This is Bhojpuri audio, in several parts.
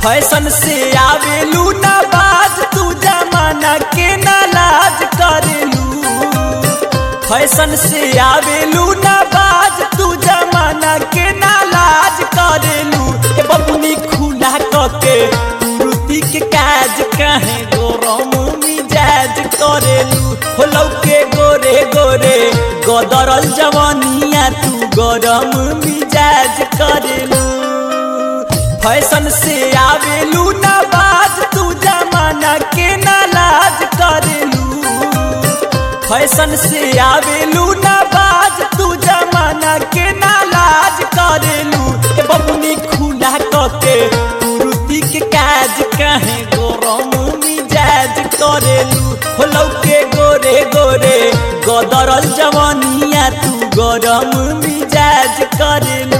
फैशन से आवेलू ना बाज तू जमाना के ना लाज करेलू फैशन से आवेलू ना बाज तू जमाना के ना लाज करेलू ए बबुनी खुला कके तुरुती के काज काहे गोरम मिजाज करेलू हो लौके गोरे गोरे गदरल जवानिया तू गरम मिजाज करेलू फैशन से आवेलू ना बाज तू जमाना के ना लाज करेलू फैशन से आवेलू ना बाज तू जमाना के ना लाज करेलू ए बबुनी खुला कके तुरुती के काज काहे गरम मिजाज करेलू हो लौके गोरे गोरे गदरल जवानिया तू गरम मिजाज करेलू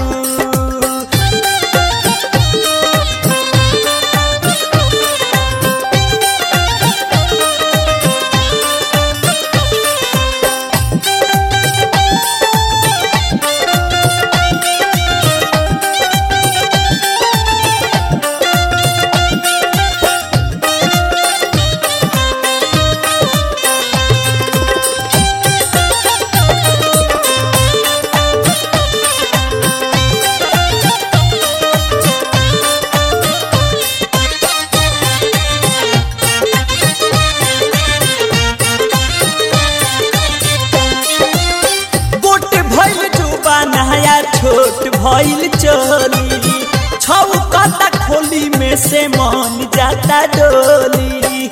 गोट भइल जुबा नया छोट भइल चोली छौ कता खोली में से मन जाता डोली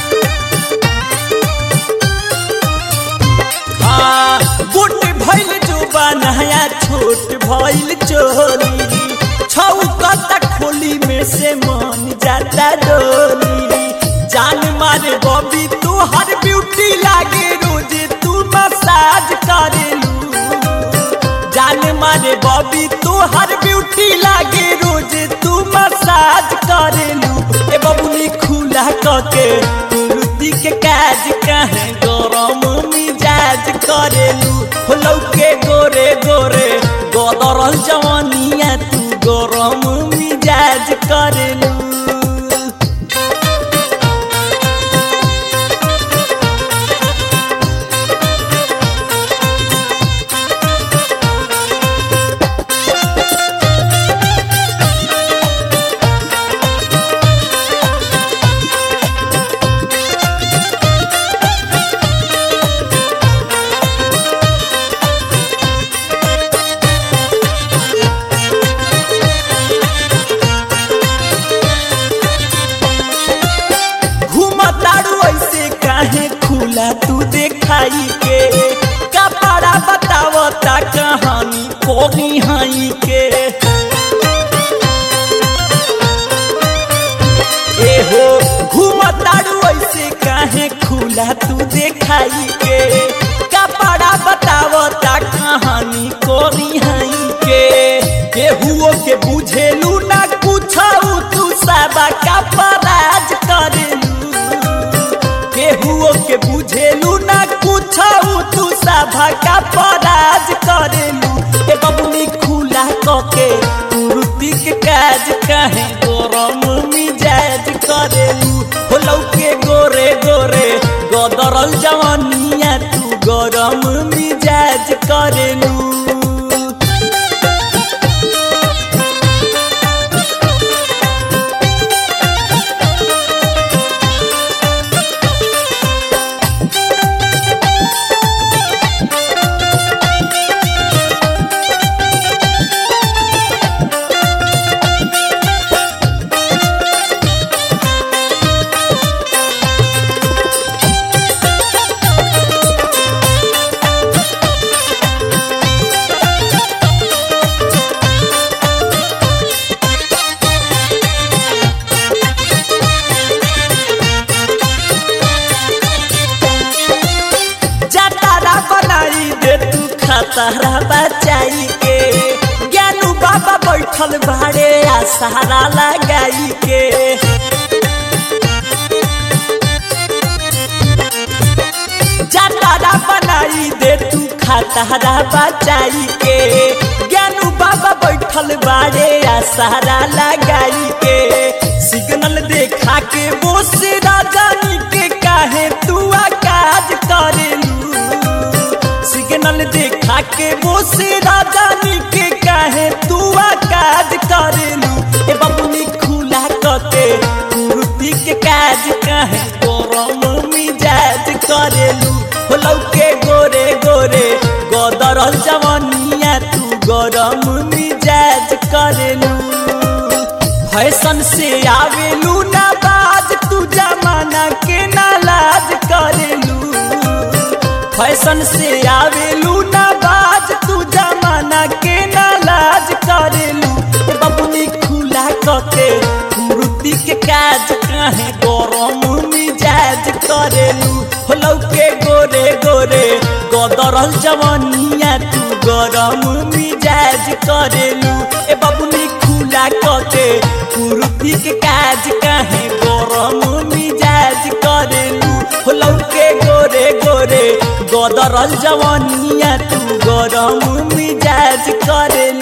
हाँ गोट भइल जुबा नया छोट भइल चोली छौ कता खोली में से मन जाता डोली जान मारे बबी तू हर ब्यूटी लागे रोजे तू मसाज करेलू जान मारे बॉबी तू हर ब्यूटी लागे रोज तू मसाज करेलू ए बबुनी खुला कके तुरुती के काज काहे गरम मिजाज करेलू हो लौके गोरे गोरे गदरल जवानिया तू गरम मिजाज करेलू घूमतारू ऐसे काहे खुला तू देखाई के कपड़ा बतावता कहानी कोनी हाई के एहो घूमतारू ऐसे काहे खुला तू देखाई के कपड़ा बतावता कहानी कोनी हाई के केहुओ के बुझेलू ना कुछ तू सबा का पराज करेलू केहुओ के बुझेलू ना कुछ तू सभा का पराज करेलू ए बबुनी खुला कके तुरुती के काज काहे गरम मिजाज करेलू हो लौके गोरे गोरे गदरल जवानिया तू गरम मिजाज करेलू जतारा बनाई दे तू खतरा बचाई के ज्ञानू बाबा बैठल भाड़े आ सहारा लगाई के जतारा बनाई दे तू खतरा बचाई के ज्ञानू बाबा बैठल बाड़े आ सहारा लगाई के सिग्नल देखा के वो से राजानी के काहे तू काज करेलू सिग्नल देखा के वो से राजानी के काहे तू काज करेलू ए बबुनी खुला कके कुर्ती के काज काहे गरम मिजाज करेलू हो लौके गोरे गोरे गदरल जवनिया तू गरम मिजाज करेलू फैशन से आवेलू ना बाज तू जमाना के नालाज करेलू फैशन से आवेलू ना बाज तू जमाना के नालाज करेलू बबुनी खुला कके मृति के काज काहे गरम मिजाज करेलू हो लौके गोरे गोरे गदरल जवनिया तू गरम मिजाज करेलू ए बबुनी खुला कके कुर्ती के काज काहे गरम मिजाज करेलू हो लौके गोरे गोरे गदरल जवनिया तू गरम मिजाज करेलू